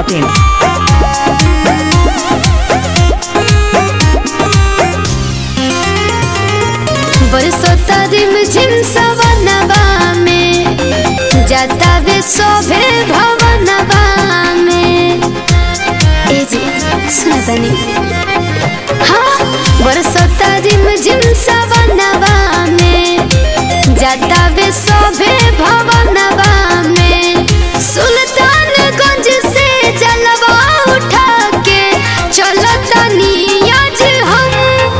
Dot in बरसोता रिम झिम सवनवा में जाता वे शोभे भवनवा में ए जी सुना तनी हाँ बरसोता रिम झिम सवनवा में जाता वे शोभे भवनवा में सुल्तानगंज से जलवा उठा के चलो तनी आज हम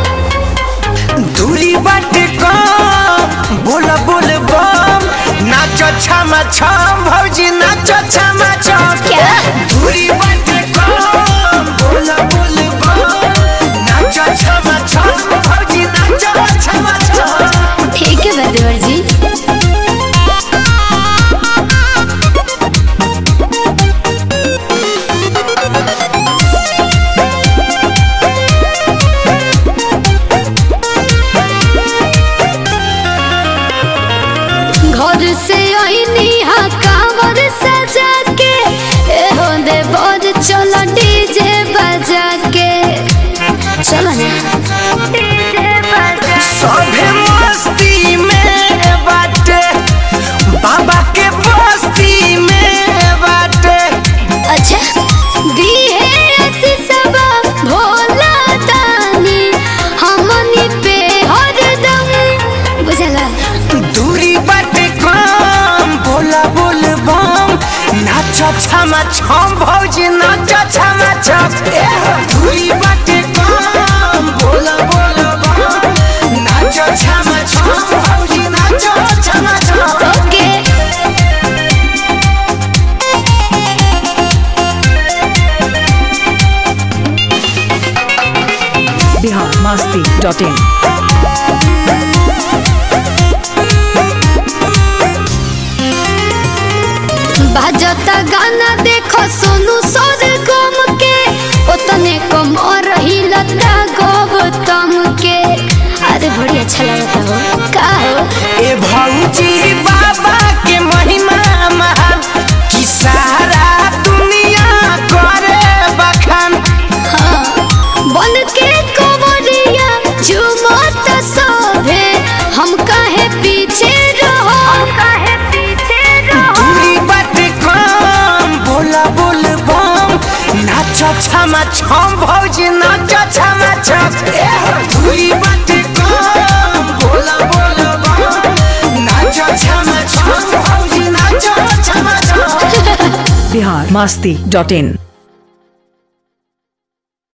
दूरी बाटे कम बोल बोल बम नाचो छमा छम भौजी नाचो छमा छम क्या? दूरी बाटे कम बोल बोल बम नाचो छमा छम भौजी नाचो छमा छम ठीक है बदेवर जी घर से आईनी हा कांवर सजा के ए हो दे बोझ चलो डीजे बजा के चलो ना डीजे बजा सभे मस्ती में बाटे बाबा के बस्ती में बाटे अच्छा दी है ऐसी सब भोला दानी हमनी पे हरदम बुझला दूरी बाटे कम बोला बोल बम नाचो छमा छम भौजी नाचो छमा छम दूरी बाटे कम बोला बोल बम नाचो छमा छम भौजी नाचो छमा छम ओके बिहार मस्ती डॉट इन बाजता गाना देखो सोनू सोर गम के उतने कम और ही लता गौतम के अरे बड़ी अच्छा लगता हो का हो ए भौजी बाबा के महिमा महान कि सारा दुनिया करे बखान बन के कोवरिया झुमत सोभे हम काहे पीछे रहो हम काहे पीछे दूरी बाटे कम बोला बोल बम नाचो छमा छम भौजी नाचो छमा छम दूरी बाटे कम बोला बोल बम नाचो छमा छम भौजी नाचो छमा छम बिहार मस्ती डॉट इन